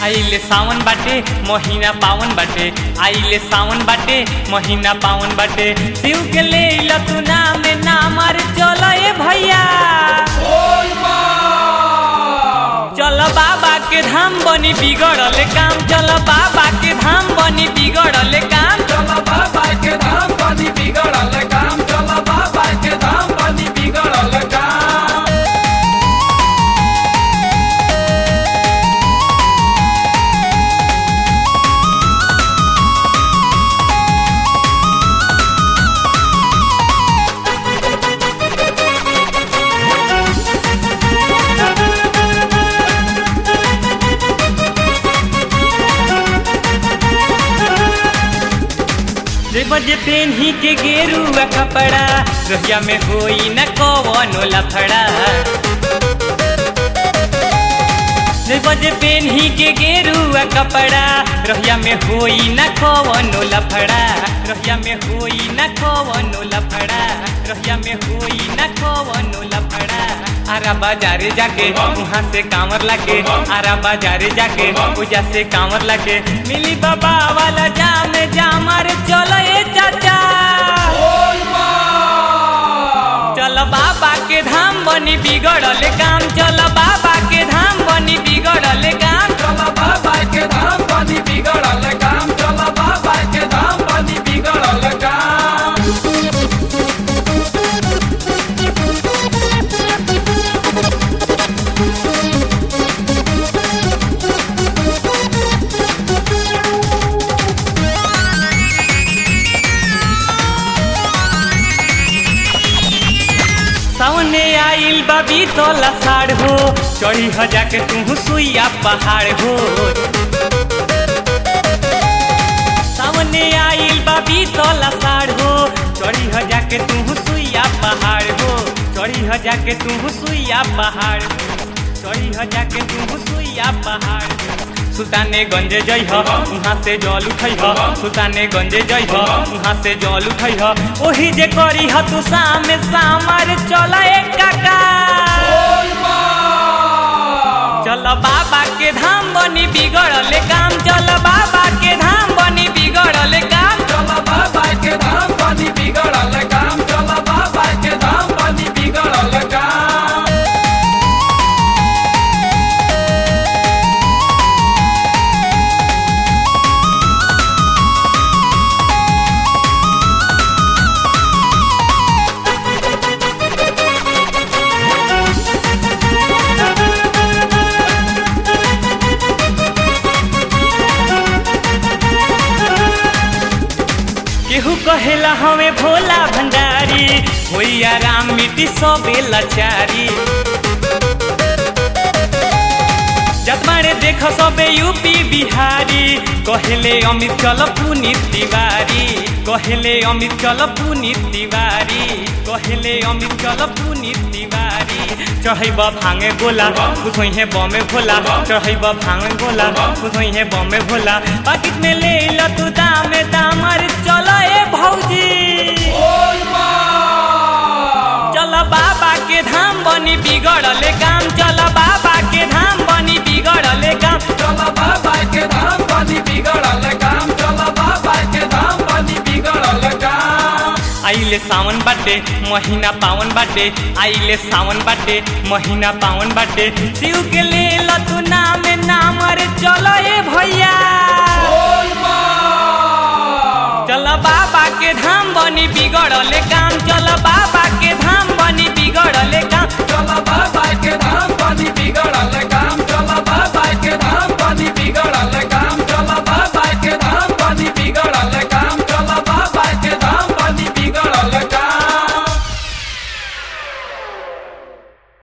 आइले सावन बाटे महीना पावन बाटे आइले सावन बाटे महीना पावन बाटे शिव के ले ला तू नाम नाम अरे चलो ए भैया चलो बाबा के धाम बनी बिगड़ल काम चलो बाबा के धाम बनी बिगड़ल काम चला बाबा के धाम बनी बिगड़ल काम चला बाबा के धाम बनी बिगड़ल काम जे बजे पेन्ही के गेरुआ कपड़ा रोहिया में होई न कवनो लफड़ा जे बजे पेन्ही के गेरुआ कपड़ा रोहिया में होई न कवनो लफड़ा रोहिया में होई न कवनो लफड़ा रोहिया में होई न कवनो लफड़ा आरा बाजारे जाके वहाँ से कांवर लाके आरा बाजारे जाके पूजा से कांवर लाके मिली बाबा वाला जाम जाम अरे चलो ए चाचा चल बाबा के धाम बनी बिगड़ल काम चल बाबा के धाम बनी बिगड़ल काम चला बाबा के धाम बनी बिगड़ल काम चला बाबा के धाम बनी बिगड़ल काम सामने आइल बाबी तोला साड़ हो चढ़ी ह जाके तू सुइया पहाड़ हो सामने आइल बाबी तोला साड़ हो चढ़ी ह जाके तू सुइया पहाड़ हो चढ़ी ह जाके तू सुइया पहाड़ हो चढ़ी ह जाके तू सुइया पहाड़ हो सुल्ताने गंजे जई ह वहाँ से जल उठई ह सुल्ताने गंजे जई ह वहाँ से जल उठई ह ओही जे करी ह तू सामे सामर चल एक काका चल बाबा के धाम बनी बिगड़ल काम चल बाबा के धाम बनी बिगड़ल काम चला बाबा के धाम बनी बिगड़ल काम चला बाबा के धाम बनी बिगड़ल काम केहू कहेला हमें भोला भंडारी होई आराम मिट्टी सबे लाचारी जतमारे देख सबे यूपी बिहारी कहेले अमित चल पुनीत तिवारी कहेले अमित चल पुनीत तिवारी कहेले अमित चल पुनीत तिवारी चढ़ैब भांगे गोला कुछ है बमे भोला चढ़ैब भांगे गोला कुछ है बमे भोला पाकिट में ले ल तू दामे दामर चल ए भौजी चल बाबा के धाम बनी बिगड़ल काम चल बाबा के धाम बनी बिगड़ल काम चला बाबा के धाम बनी बिगड़ल काम चला बाबा के धाम बनी बिगड़ल काम आइले सावन बाटे महीना पावन बाटे आइले सावन बाटे महीना पावन बाटे शिव के ले ल तू नाम नाम अरे चलो ए भैया चल बाबा के धाम बनी बिगड़ल काम चल बाबा